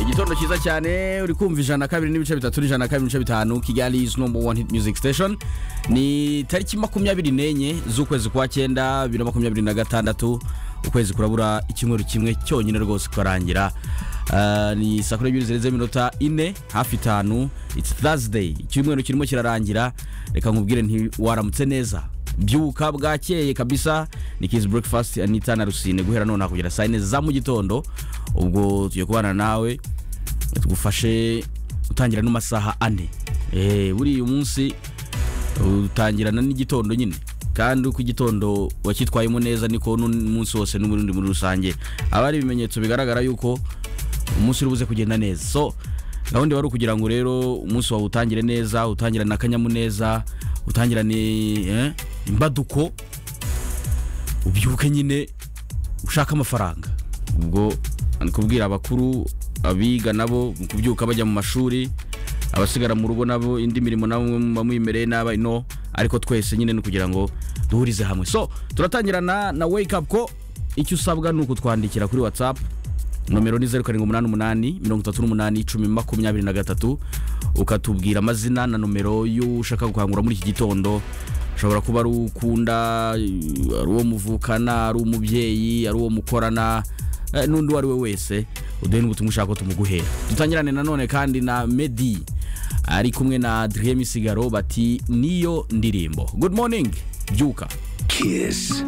igitondo cyiza cyane uri kumva ijana na kabiri n'ibice bitatu n'ijana na kabiri n'ibice bitanu kigali izi nomba wani hiti muziki sitesheni ni tariki makumyabiri n'enye z'ukwezi kwa cyenda bibiri na makumyabiri na gatandatu ukwezi kurabura icyumweru kimwe cyonyine rwose kukarangira Ah, ni saa kumi n'ebyiri zirenze iminota ine hafi itanu iti tazideyi icyumweru kirimo kirarangira reka nkubwire nti waramutse neza byuka bwakeye kabisa ni kizi burekifasiti anita na rusine guhera nonaha kugera saa yine za mu gitondo ubwo tugiye kubana nawe tugufashe utangira n'amasaha ane Eh, buriya munsi utangirana n'igitondo nyine kandi uko igitondo wakitwayemo neza niko n'umunsi wose n'ubundi muri rusange aba ari ibimenyetso bigaragara yuko umunsi uri buze kugenda neza so gahunda wari ukugira ngo rero umunsi wawe utangire neza utangirane akanyamuneza utangirane eh, imbaduko ubyuke nyine ushaka amafaranga ubwo ni kubwira abakuru abiga nabo mu kubyuka bajya mu mashuri abasigara mu rugo nabo indi mirimo nabo muba muyimereye nabi no ariko twese nyine ni kugira ngo duhurize hamwe so turatangirana na wake up ko icyo usabwa ni ukutwandikira kuri whatsapp nomero ni zeru karindwi umunani umunani mirongo itatu n'umunani icumi makumyabiri na gatatu ukatubwira amazina na nomero y'ushaka gukangura muri iki gitondo ushobora kuba ari uwo ukunda ari uwo muvukana ari umubyeyi ari uwo mukorana eh, n'undi uwo ari we wese uduhe n'ubutumwa ushaka ko tumuguhera dutangirane nanone kandi na medi ari kumwe na adrien misigaro bati niyo ndirimbo good morning byuka Kiss